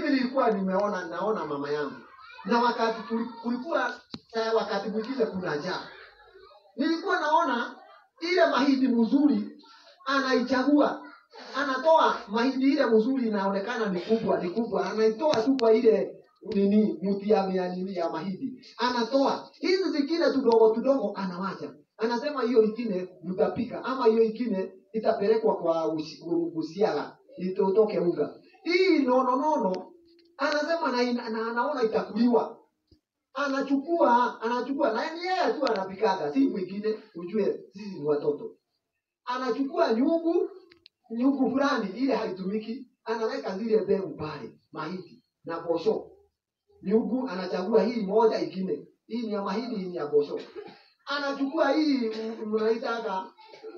mimi nilikuwa nimeona naona mama yangu na wakati tuli- kulikuwa eh, wakati mwingine kuna njaa nilikuwa naona ile mahindi mzuri anaichagua anatoa mahindi ile mzuri inaonekana ni kubwa ni kubwa anaitoa tu kwa ile nini mti ya ya nini ya mahindi anatoa hizi zingine tudogo tudogo anawacha anasema hiyo ingine mtapika ama hiyo ingine itapelekwa kwa usi- usiaga itotoke unga hii nono nono anasema na, ina- na anaona itakuliwa anachukua anachukua na ni yeye tu anapikaga si mwingine ujue sisi ni watoto anachukua nyugu nyugu fulani ile haitumiki anaweka zile mbegu pale mahindi na bosho nyugu anachagua hii moja ingine hii ni ya mahindi hii ni ya bosho anachukua hii m- mnaitaka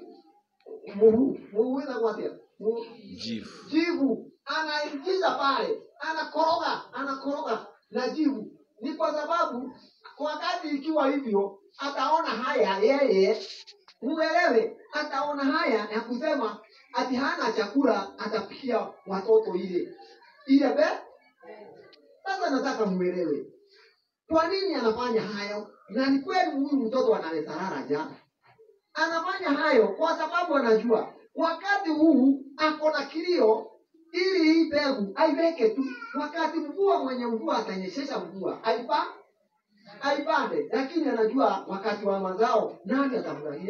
muhu muhu inakuatia Muhu- jivu jivu anaingiza pale anakoroga anakoroga na jivu ni kwa sababu wakati ikiwa hivyo ataona haya yeye muelewe ataona haya ya kusema ati hana chakula atapikia watoto ile ile be sasa nataka muelewe kwa nini anafanya hayo na ni kweli huyu mtoto analeta ja anafanya hayo kwa sababu anajua wakati huu ako na kilio ili hii mbegu aiweke tu wakati mvua mwenye mvua atanyeshesha mvua aipa aipande lakini anajua wakati wa mazao nani atafurahia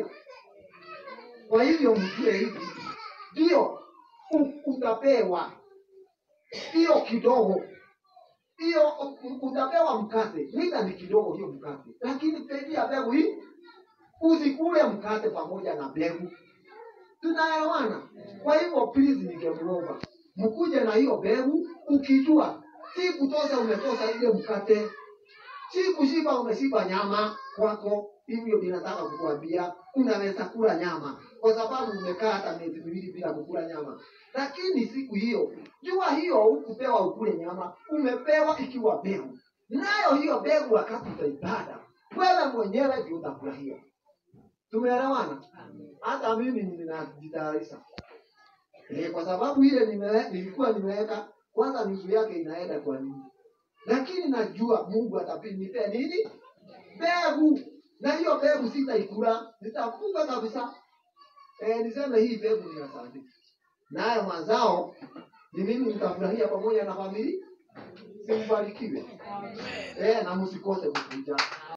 kwa hivyo mjue hivi ndio u- utapewa hiyo kidogo hiyo u- utapewa mkate mita ni kidogo hiyo mkate lakini penia mbegu hii usikule mkate pamoja na mbegu tunaelewana kwa hivyo please ningemuomba mkuje na hiyo mbegu ukijua si kutosa umetosa ile mkate si kushiba umeshiba nyama kwako hivyo ninataka kukuambia unaweza kula nyama kwa sababu umekaa hata miezi miwili bila kukula nyama lakini siku hiyo jua hiyo hukupewa ukule nyama umepewa ikiwa mbegu nayo hiyo mbegu wakati utaipanda wewe mwenyewe ndio utafurahia tumeelewana hata mimi ninajitayarisha eh, kwa sababu ile nimewe, nilikuwa nimeweka kwanza nusu yake inaenda kwa nini lakini najua mungu atanipea nini mbegu na hiyo mbegu sitaikula nitafunga kabisa eh, niseme hii mbegu ni asante nayo mazao ni mimi nitafurahia pamoja na familia simbarikiwe eh, na msikose kukuja